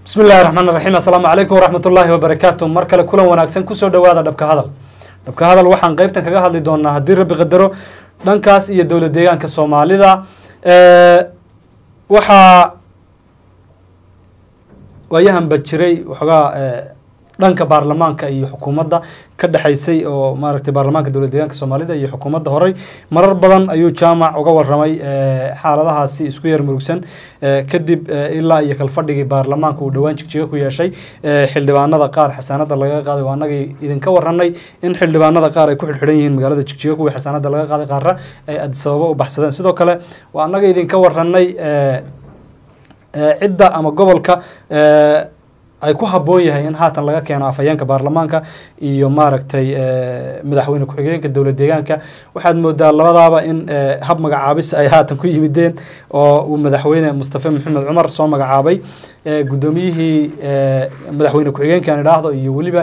bismi illahi raxmaan raxiim assalaamu calaykum waraxmat ullaahi wabarakaatu mar kale kulan wanaagsan kusoo dhawaada dhabka hadal dhabka hadal waxaan qeybtan kaga hadli doonaa haddii rabbi qadaro dhankaas iyo dowlad deegaanka soomaalida waxaa waayahanba jiray waxoogaa dhanka baarlamaanka iyo xukuumadda ka dhexaysay oo maaragtay baarlamaanka dowlad deegaanka soomaalida iyo xukuumadda horey marar badan ayuu jaamac uga waramay xaaladahaasi isku yar murugsan kadib ilaa iyo kalfadhigii baarlamaanka uu dhowaan jigjiga ku yeeshay xildhibaanada qaar xasaanada laga qaaday oo annagii idinka waranay in xildhibaanada qaar ay ku xidhxidhan yihiin magaalada jigjiga kuwii xasaanada laga qaaday qaarra ay adisababo u baxsadeen sidoo kale waa annaga idinka waranay cidda ama gobolka ay ku habboon yahay in haatan laga keeno afhayeenka baarlamaanka iyo maaragtay madaxweyne ku-xigeenka dowlad deegaanka waxaad moodaa labadaaba in hab magacaabis ay haatan ku yimideen oo uu madaxweyne mustafe maxamed cumar soo magacaabay guddoomiyihii madaxweyne ku-xigeenka aan idhaahdo iyo weliba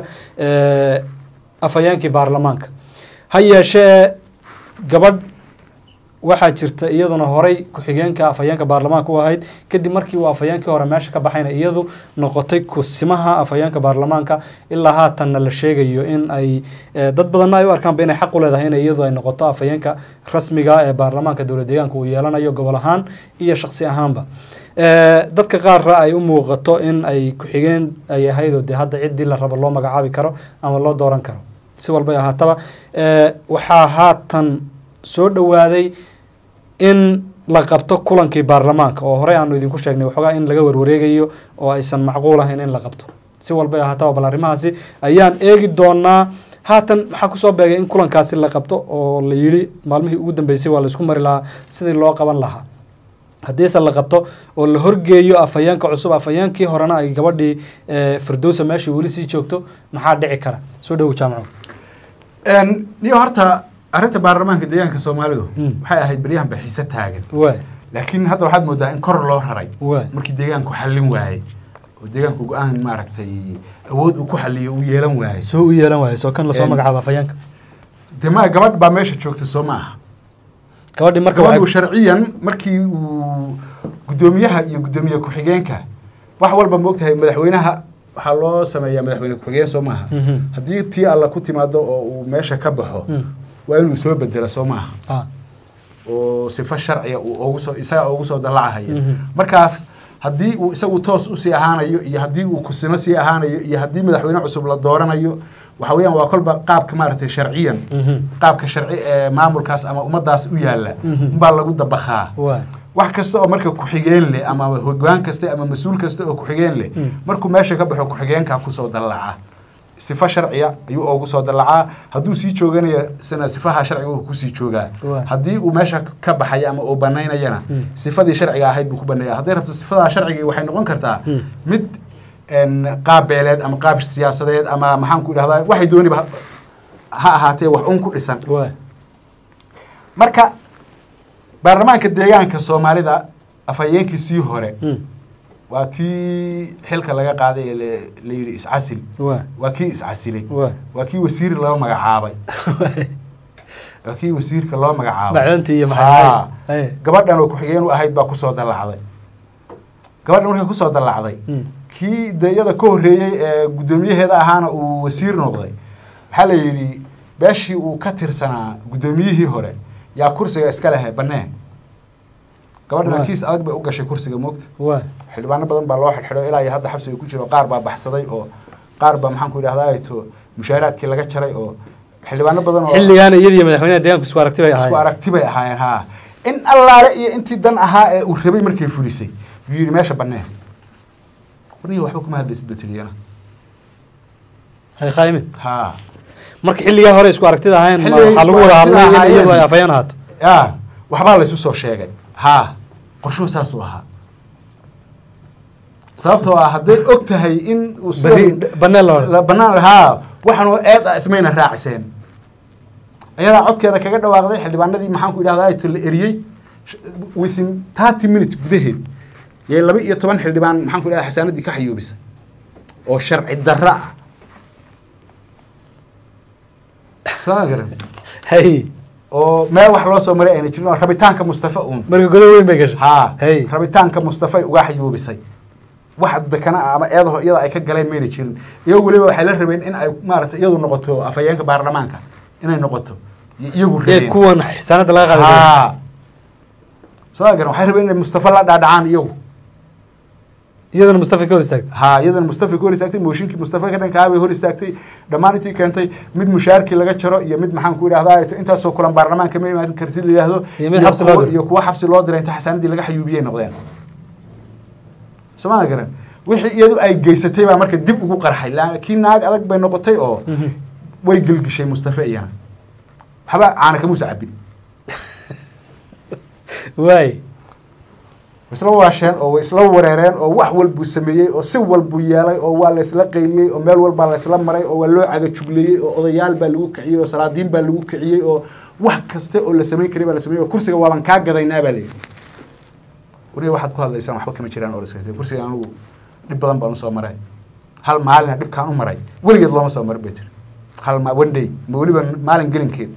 afhayeenkii baarlamaanka ha yeeshee gabadh waxaa jirta iyaduna horey ku-xigeenka afhayeenka baarlamaanka u ahayd kadib markii uu afhayeenkii hore meesha ka baxayna iyadu noqotay kusimaha afhayeenka baarlamaanka ilaa haatanna la sheegayo in ay dad badanna ay u arkaanba inay xaq u leedahay in iyadu ay noqoto afhayeenka rasmiga ee baarlamaanka dowlad deegaanka uu yeelanayo gobol ahaan iyo shaksi ahaanba dadka qaarra ay u muuqato in ay ku-xigeen ay ahaydoo dee hadda ciddii la rabo loo magacaabi karo ama loo dooran karo si walbay ahaataba waxaa haatan soo dhowaaday in la qabto kulankii baarlamaanka oo horey aanu idinku sheegnay waxoogaa in laga warwareegayo oo aysan macquul ahayn in la qabto si walbay ahaataba bal arrimahaasi ayaan eegi doonaa haatan maxaa kusoo beegay in kulankaasi la qabto oo la yidhi maalmihii ugu dambeysay waa laisku mari lahaa sidii loo qaban lahaa haddiise la qabto oo la horgeeyo afhayeenka cusub afhayeenkii horena ay gabadhii firdowsa meeshii weli sii joogto maxaa dhici kara soo dhowo jaamaco niyo horta arrinta baarlamaanka deegaanka soomaalidu waxay ahayd baryahan baxiise taagan waay laakiin hadda waxaad moodaa in kor loo raray waay markii deegaanku xallin waayey oo deegaanku go-aan maaragtay awood uu ku xaliyo uu yeelan waayey soo u yeelan waayo soo kan lasoo En- magacaabo afhayeenka de ma gabadh baa meesha joogta soo ma aha gabadhii marka gabadhu waxay sharciyan markii uu guddoomiyaha iyo guddoomiye ku-xigeenka wax walba moogtahay madaxweynaha waxaa loo sameeyaa madaxweyne ku-xigeen soo maaha Mhm. haddii tii alla ku timaado oo uu meesha ka baxo Mm. waa inuu soo bedela soo maaha ah oo sifo sharciga uu ugu soo isaga ugu soo dallacahaya Mhm. markaas haddii uu isagu toos usii ahaanayo iyo haddii uu kusimo sii ahaanayo iyo haddii madaxweyne cusub la dooranayo waxa weeyaan waa kolba qaabka maaragtay sharciyan Mhm. qaabka sharci ee maamulkaas ama ummadaas u yaalla Mhm. unbaa lagu dabakhaa waay wax kasta oo marka ku-xigeen leh ama hogaan kasta ama mas-uul kasta oo ku-xigeen leh Mm. markuu meesha ka baxo ku-xigeenka kusoo dallaca sifo sharciya ayuu ugu soo dallacaa hadduu sii jooganaya sana sifaha sharciga uu kusii joogaa Waa. haddii uu meesha ka baxaya ama uu banaynayana Mm. sifadii sharciga ahayd buu ku baneeya hadday rabto sifadaa sharciga waxay noqon kartaa Mm. mid en, qaab beeleed ama qaab siyaasadeed ama maxaan ku idhahdaa waxay dooniba ha- ha ahaatee wax un ku dhisan waay marka baarlamaanka deegaanka soomaalida afhayeenkiisii hore Mm. waa tii xilka laga qaaday ee la- la yidhi iscasil waay waa kii iscasilay waay waa kii wasiir loo magacaabay waa kii wasiirka loo magacaabay macdantii iyo Haa. maxay gabadhan oo ku-xigeen u ahayd baa kusoo dallacday gabadhan markay kusoo dallacday Mm. kii de iyada ka horreeyey ee guddoomiyaheeda ahaana uu wasiir noqday waxaa la yidhi beeshii uu ka tirsanaa guddoomiyihii hore yaa kursiga iska lehe bannee gabadhana Waa. kiis adag bay u gashay kursiga moogta waay xildhibaano badan baa loo xidhxidho ilaa iyo hadda xabsiga ku jiro qaar baa baxsaday oo qaar baa maxaan ku idhahdaa to mushaaraadkii laga jaray oo xildhibaano badan oo xilligaana iyadiyo madaxweynaha deegaanku isku aragti bay isku ahaayeen aragti bay ahaayeen haa in allaale iyo intii dan ahaa ee uu rabay markay fulisay yuu yidhi meesha bannee warnihi waxba kuma hadlaysid batiliyana hay khaymin haa marka xilligaa hore isku aragtida ahayn ma Xilligay waxaa lagu isku wada hadlay in aragtida iyadu ay ahaayeen. afhayeen ahaato yaa waxbaa laysu soo sheegay haa qorshuhu saasuu ahaa sababtoo ah hadday og tahay in uu beri sidan- baneel loo la banaan haa waxaanoo eed ah ismayna raaciseen ayadaa codkeeda kaga dhawaaqday xildhibaanadii maxaan ku idhahdaa to la eriyey sh- within thirty minutes gudaheed yay laba iyo toban xildhibaan maxaan ku idhahdaa xasaanadii ka xayuubisay oo sharci darra ah soo ma garan hay oo meel wax loo soo maray ayna jirin oo rabitaanka mustafa uun marka godob weyn bay gashay haa hay rabitaanka mustafay uga xayuubisay wax dakana ah ama eedaho iyada ay ka galeen mayna jirin iyagu weliba waxay la rabeen in ay maaragtay iyadu noqoto afhayeenka baarlamaanka inay noqoto iyo iyagu ee rabeen kuwan xisaanada laga qaaday haa soo garan waxay rabeen inay mustafa la dhaadhacaan iyagu iyadana mustafa ka hor istaagtay haa iyadana mustafa ka hor istaagtay mooshinkii mustafa ka dhankaa bay hor istaagtay dhammaan intii keentay mid mushaarkii laga jaro iyo mid maxaan ku idhahdaa intaasoo kulan baarlamaanka ma imaan kartid la yidhaahdo Iyo mid xabsi loo kuwa- diray. iyo kuwa xabsi loo diray inta xasaanadii laga xayuubiyay noqdeen somaa garan wixii iyadu ay geysatay baa marka dib ugu qarxay laakiin naag adag bay noqotay oo way gelgishay mustafa iyana waxba caana kamuusa cabin waay isla waasheen oo way isla wareereen oo wax walbuu sameeyey oo si walbuu yeelay oo waa la isla qayniyey oo meel walbaa la isla maray oo waa loo cagajugleeyey oo odayaal baa lagu kiciyey oo salaadiin baa lagu kiciyey oo wax kaste oo la samayn karay baa la sameeyey oo kursiga waaban kaa gadaynaa baa layidhi wariga waxaad ku hadlaysaan waxba kama jiraan oo la iska kursiga anugu dhib badan baan usoo maray hal maalina dhibkaan u maray weligeed looma soo marin bay tiri hal ma one day ma weliba maalin gelinkeed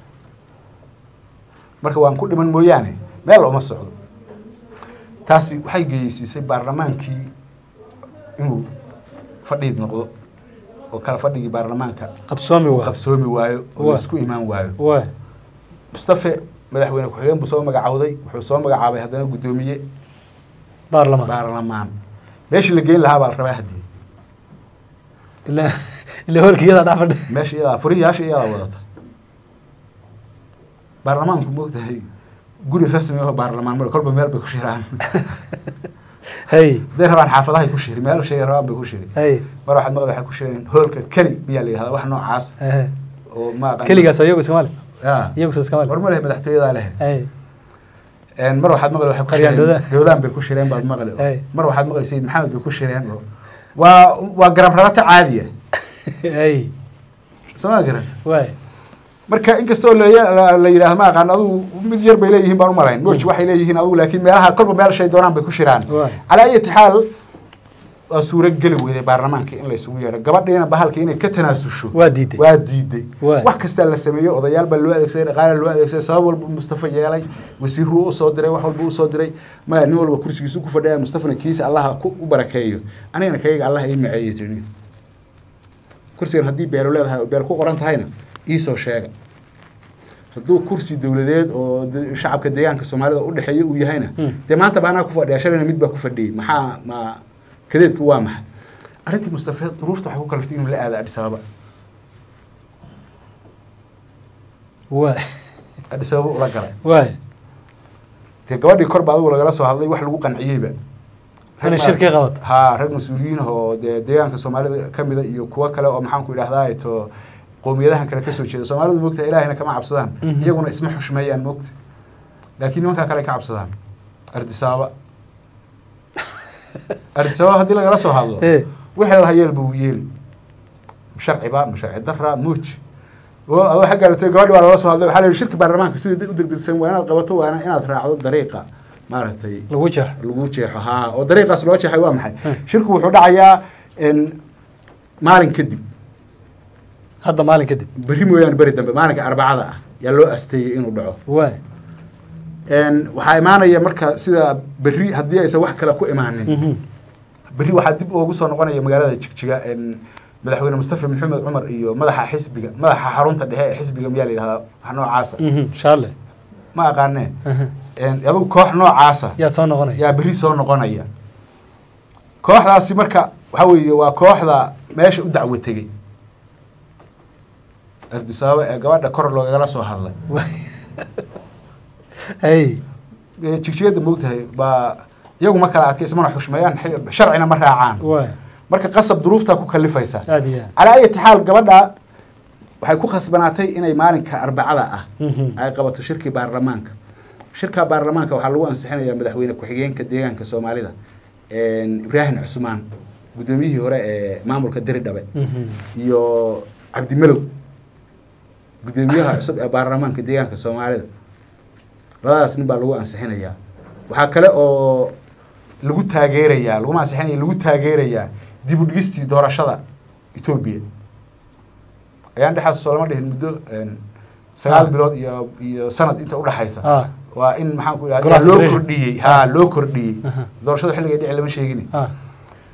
marka waan ku dhiman mooyaane meel uma socdo taasi waxay geyeysiisay baarlamaankii inuu fadhiid noqdo oo kala fadhigii baarlamaanka qabsoomi uu waa qabsoomi waayo oo Waa. la isku imaan waayo waay mustafe madaxweyne ku-xigeen buu soo magacawday wuxuu soo magacaabay haddana guddoomiye baarlamaan baarlamaan meeshii la geyn lahaa baa la rabaa haddii ilaa ilaa holka iyadaa dhex fadhi meesha iyadaa furiyaasha iyadaa wadata baarlamaanku moogtahay guri rasmi oo baarlamaan male kolba meel bay ku shiraan hay hadday rabaan xaafadahay ku shiri meel shay rabaan bay ku shiri hay mar waxaad maqli waxay ku shireen hoolka keli miyaa la yidhahdaa wax noocaas ehe. oo ma aqaan keligaas iyagu iskamaale ya iyagu soo iskamaale war ma leh madaxtooyadaa leh hay Een, mar waxaad maqli waxay ku Qaryaan shireen Dowdaan. dowdaan bay ku shireen baad maqli oo- Ay. mar waxaad maqli sayid maxamed bay ku shireen oo waa waa garab rarata caadiya hay somaa garan waay marka inkastoo la la yidhaahdo ma aqaan adugu mid yar bay leeyihiin baan u malayn mooj waxay leeyihiin adugu laakiin meelaha kolba meel shay doonaan bay ku shiraan Waay. calaa ayati xaal waa suuro geli weyday baarlamaanka in la isugu yeedho gabadhiina bahalka inay ka tanaasusho waa diiday waa diiday Waay. wax kastaa la sameeyo odayaal baa loo adeegsaday dhaqaala loo adeegsaday sabab walba mustafa yeelay wasiiruu usoo diray wax walba usoo diray maya nin walba kursigiisu ku fadhiya mustafana kiisa allaha ku u barakeeyo anigana kayaga allah ii maceeyey tiri kursigan haddii beelo leedahay oo beel ku qoran tahayna iisoo sheega hadduu kursi dowladeed oo de- shacabka deegaanka soomaalida udhexeeya uu yahayna Hmm. dee maanta ba anaa ku fadhiya shalayna mid baa ku fadhiyey maxaa ma kadeedku waa maxay arrintii mustafa duruufta waxay ku kaliftay inuu la aado adhis ababa waay adhis ababa ula galay waay dee gabadhii korba adigu lagala soo hadlay wax lagu qanciyeyba inay shirki qabato haa rag mas-uuliyiin ah oo dee deegaanka soomaalida ka mida iyo kuwo kale oo maxaan ku idhahdaa to qowmiyadahan kale kasoo jeeda soomaalidu moogta ilaahayna kama cabsadaan Mhm. iyaguna isma xushmeeyaan moogta laakiin nimankaa kale ay ka cabsadaan ardisaaba ardisaaba haddii lagala soo hadlo ee wixii la hayeel buu yeeli sharciba ma sharci dara muuj oo adoo xaggaa latay gabadhi waa lala soo hadlay waxaa la yidhi shirka baarlamaanka sida u degdegsan waa inaad qabato waana inaad raacdo dariiqa maaragtay lagu jeexo lagu jeexo haa oo dariiqaas loo jeexay waa maxay shirku wuxuu dhacayaa n maalin kadib hadda maalin kadib berri mooyaane beri dambe maalinka arbacada ah yaa loo asteeyey inuu dhaco waay n waxaa imaanaya marka sida berri haddii aysan wax kale ku imaanin Mhm. berri waxaa dib ugu soo noqonaya magaalada jigjiga n madaxweyne mustafa maxamed cumar iyo madaxa xisbiga madaxa xarunta dhexe ee xisbiga miyaa la yidhahdaa wax noocaasa Mhm. shaale ma aqaanee Aha. n adigu koox noocaasa yaa soo noqonaya yaa berri soo noqonaya kooxdaasi marka waxaa weeye waa kooxda meesha u dacwo tegey ardisaaba ee gabadha kor loogagala soo hadlay Waay. hay Ee, jigjigada moogtahay baa iyagu ma kala adkaysa mana xushmeeyaan xi- sharcina ma raacaan waay marka qasab duruuftaa ku kalifaysa aad iyo aad calaa ayati xaal gabadha waxay ku khasbanaatay inay maalinka arbacada ah Mhm. ay qabato shirkii baarlamaanka shirka baarlamaanka waxaa lagu ansixinayaa madaxweyne ku-xigeenka deegaanka soomaalida ibraahim cusmaan guddoomiyihii hore ee maamulka diridhabe Mhm. iyo cabdimalow guddoomiyaha cusub ee baarlamaanka deegaanka soomaalida labadaas nin baa lagu ansixinayaa waxaa kale oo lagu taageerayaa laguma ansixinaya lagu taageerayaa dib u dhigistii doorashada etoobiya ayaan dhexaas soo lama dhihin muddo een, sagaal Ah. bilood iyo iyo sanad inta udhexaysa ah waa in maxaan ku Golaha idhahda loo Federation. kordhiyey ha loo kordhiyey Aha. doorashada xilligay dhici lama sheegin ah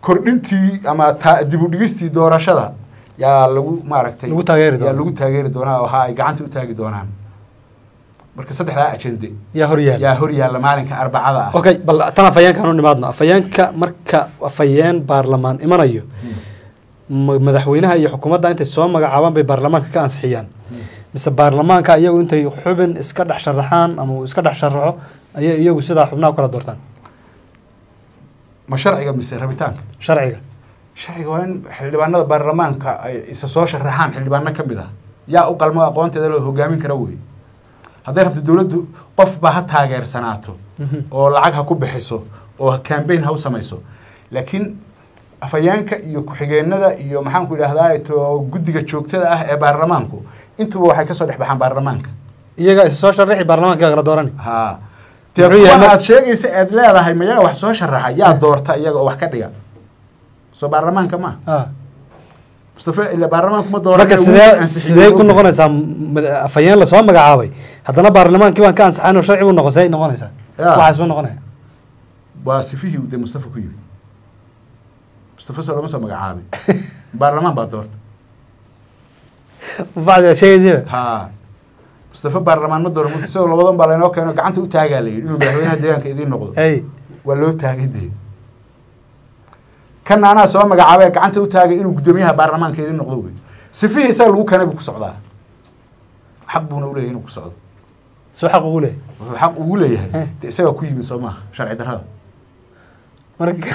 kordhintii ama ta dib u dhigistii doorashada yaa lagu maaragtay Lagu taageeri yaa doonaa. lagu taageeri doonaa oo ha ay gacanta u taagi doonaan marka saddexdaa ajende yaa hor yaala yaa hor yaalla maalinka arbacada ah okay bal tan afhayeenkaan u nimaadno afhayeenka marka afhayeen baarlamaan imanayo ma- madaxweynaha iyo xukuumadda intay soo magacaabaan bay baarlamaanka ka ansixiyaan mise baarlamaanka iyagu intay xubin iska dhex sharaxaan ama uu iska dhex sharaxo ayay iyagu sidaa xubnaha kala doortaan ma sharciga mise rabitaanka sharciga sharciga waa in xildhibaanada baarlamaanka ay isa soo sharaxaan xildhibaano ka mid ah yaa u qalmo aqoonteeda loo hogaamin kara wey hadday rabto dowladdu qofba ha taageersanaato oo lacag ha ku bixiso oo campaign ha u samayso laakiin afhayeenka iyo ku-xigeenada iyo maxaanku idhahdaa to guddiga joogtada ah ee baarlamaanku intuba waxay kasoo dhex baxaan baarlamaanka iyaga isa soo sharaxi baarlamaanka kala doorani ha dee Muxuu yahay kuwa mar- aad sheegaysa aad leedahay mayaga wax soo sharaxa yaa doorta iyaga oo wax ka dhiga soo baarlamaanka ma Ah. mustafa ila baarlamaanku ma dooran marka sidee sidee ku noqonaysaa mada- afhayeen lasoo magacaabay haddana baarlamaankii baan ka ansaxayn oo sharci u noqon see noqonaysaa Ya. waxaa soo noqonaya waa sifihii uu dee mustafa ku yimi mustafa soo lama soo magacaabin baarlamaan baa doorta bacdi aad sheegaysiba ha mustafa baarlamaan ma dooran isagoo labadan baa laynoo keeno gacanta u taagaa la yidhi inuu madaxweynaha deegaanka idiin noqdo hey waa loo taagay dee kana anaa soo magacaabay gacanta u taagay inuu guddoomiyaha baarlamaanka idiin noqdo wey sifihii isaga lagu keenay buu ku socdaa xaq buuna uleeyahay inuu ku socdo soo xaq ugu leeyahay wuxuu xaq ugu leeyahay Eh. dee isagaa ku yimi soo maaha sharci darrada marka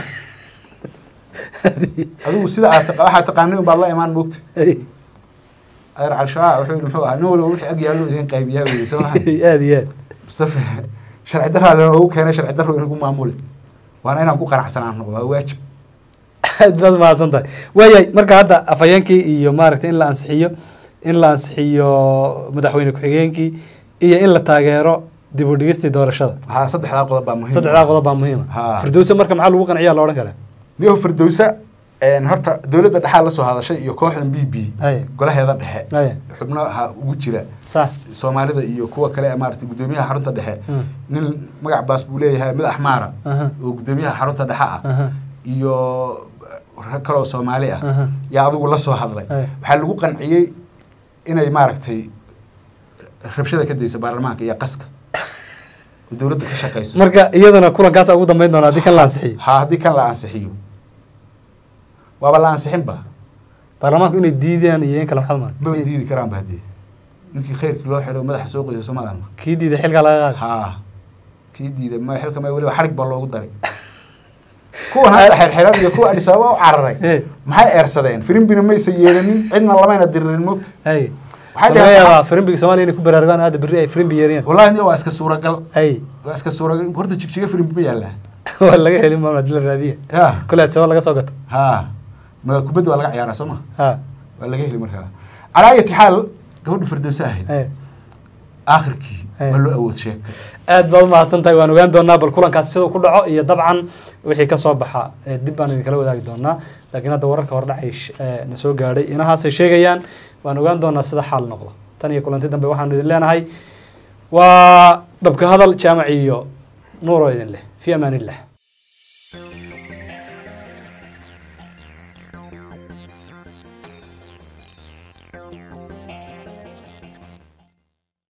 adigu sida aad taqa- waxaad taqaanay un baad la imaan moogta Hey, adeer calshaa wuxuu yidhi muxuu ahaa nin walba wixii ag yaallo idiin qaybiyaa weye soo maha aad iyo aad mustafa sharci darraa loogu keenay sharci darro inagu maamule waana inaan ku qanacsanaan noqdo waa waajib aad baad mahadsan tahay waayahay marka hadda afhayeenkii iyo maaragtay in la ansixiyo in la ansixiyo madaxweyne ku-xigeenkii iyo in la taageero dib u dhigistii doorashada ha saddexdaa qodob baa muhiim saddexdaa qodob baa muhiima Ha. firdowse marka maxaa lagu qanciyaa la odhan karaa niyo firdowsa een, horta dowladda dhexaa la soo hadashay iyo kooxdan b b Aye. golaheeda dhexe Aye. xubnaha ugu jira sax soomaalida iyo kuwa kale ee maaragtay guddoomiyaha xarunta dhexe Mm. nin magac baas buu leeyahay madax maara Aha. oo guddoomiyaha xarunta dhexe ah Aha. iyo rag kaloo soomaali ah Aha. yaa adigu la soo hadlay Aye. waxaa lagu qanciyey inay maaragtay rabshada ka dayso baarlamaanka iyo qaska oo dowladda ka shaqayso marka iyadana kulankaasa ugu dambeyn doona haddii kan la ansixiyo ha haddii kan la ansixiyo waaba la ansixinba baarlamaanku inay diidaan iyo in kale maxaad maba maad diidi karaanba haddii ninkii khayrkii loo xidho madaxa soo qoysa somadan kii diiday xilkaa laga qaada ha kii diiday ma xilka ma weliba xarig baa loogu daray kuwan hadda xirxiran iyo kuwa adis ababa u cararay Eh. maxay eersadeen firimbina maysa yeelanin cidna lamayna diririn mogta hay Waxay laga dhaheen- yaabaa firimbiga soomaaliya inay ku baraarugaan hadda berri ay firimbi yeeriyaan wallahi niyo waa iska suuragal hay waa iska suuragal horta jigjiga firimbi ma yaallaa waa laga helin maamul hadii la raadiya ya kole adsaba laga soo gato ha ma kubadda waa laga ciyaaraa soo ma ha waa laga heli markaa calaa ayati xaal gabadha firdowsa ahayd hay aakhirkii Eh. ma loo awood sheegtay aad baad umahadsan tahay waan ogaan doonaa bal kulankaasi siduu ku dhaco iyo dabcan wixii ka soo baxa ee dib baan idinkala wadaagi doonaa laakiin hadda wararka hordhacay sh- ee na soo gaadhay inahaasay sheegayaan waan ogaan doonaa sida xaal noqdo tan iyo kulanti dambe waxaanu idin leenahay waa dhabka hadal jaamac iyo nuuro idin leh fi amaan illah